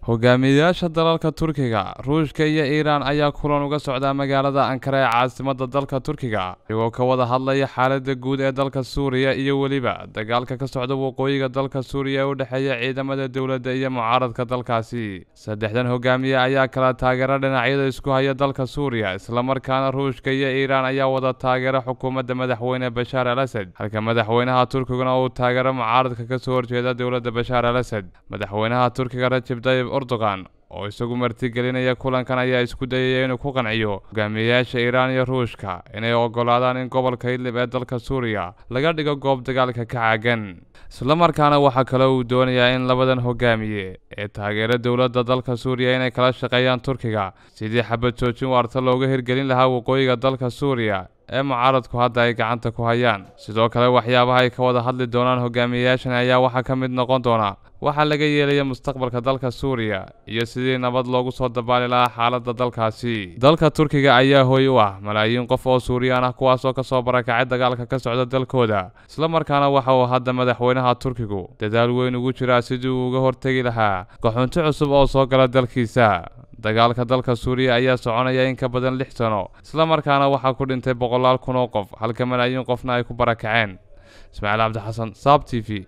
hogaamiyayaasha dalalka turkiga ruushka iyo iiraan ayaa kulan uga socdaa magaalada ankara ee caasimadda dalka turkiga iyagoo ka wada hadlaya xaaladda guud ee dalka suuriya iyo weliba dagaalka ka socda waqooyiga dalka suuriya ee u dhexeeya ciidamada dowladda iyo mucaaradka dalkaasi saddexdan hogaamiye ayaa kala taageera dhinacyada isku haya dalka suuriya islamarkaana ruushka iyo iiraan ayaa wada taageera xukuumadda madaxweyne bashaar al asad halka madaxweynaha turkiguna uu taageero mucaaradka kasoo horjeeda dowladda bashaar al asad madaxweynaha turkiga rajeb tayib erdogan oo isagu martigelinaya kulankan ayaa isku dayaya inuu ku qanciyo hogaamiyeyaasha iiraan iyo ruushka inay ogolaadaan in gobolka idlib ee dalka suuriya laga dhigo goob dagaalka ka caagan islamarkaana waxaa kale uu doonayaa in labadan hogaamiye ee taageera dowladda dalka suuriya inay kala shaqeeyaan turkiga sidii xabad joojin waarta looga hirgelin lahaa waqooyiga dalka suuriya ee mucaaradku hadda ay gacanta ku hayaan sidoo kale waxyaabaha ay ka wada hadli doonaan hogaamiyeyaashan ayaa waxaa ka mid noqon doona waxaa laga yeelaya mustaqbalka dalka suuriya iyo sidii nabad loogu soo dabaali lahaa xaaladda dalkaasi dalka turkiga ayaa hooy u ah malaayiin qof oo suuriyaan ah kuwaasoo kasoo barakacay dagaalka ka socda dalkooda islamarkaana waxa uu hadda madaxweynaha turkigu dadaal weyn ugu jiraa sidii uu uga hortegi lahaa qaxoonti cusub oo soo gala dalkiisa dagaalka dalka suuriya ayaa soconaya in ka badan lix sano islamarkaana waxaa ku dhintay boqolaal kun oo qof halka malaayiin qofna ay ku barakaceen ismaaciil cabdixasan saab t v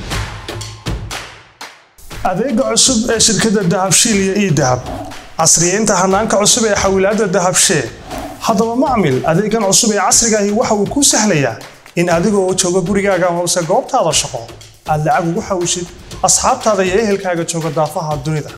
adeega cusub ee shirkadda dahabshiil iyo ii dahab casriyeynta hanaanka cusub ee xawilaadda dahabshee haddaba macmil adeegan cusub ee casrigaahi waxa uu kuu sahlayaa in adigoo jooga gurigaaga hoose goobtaada shaqo aad lacag ugu xawshid asxaabtaada iyo ehelkaaga jooga daafaha dunida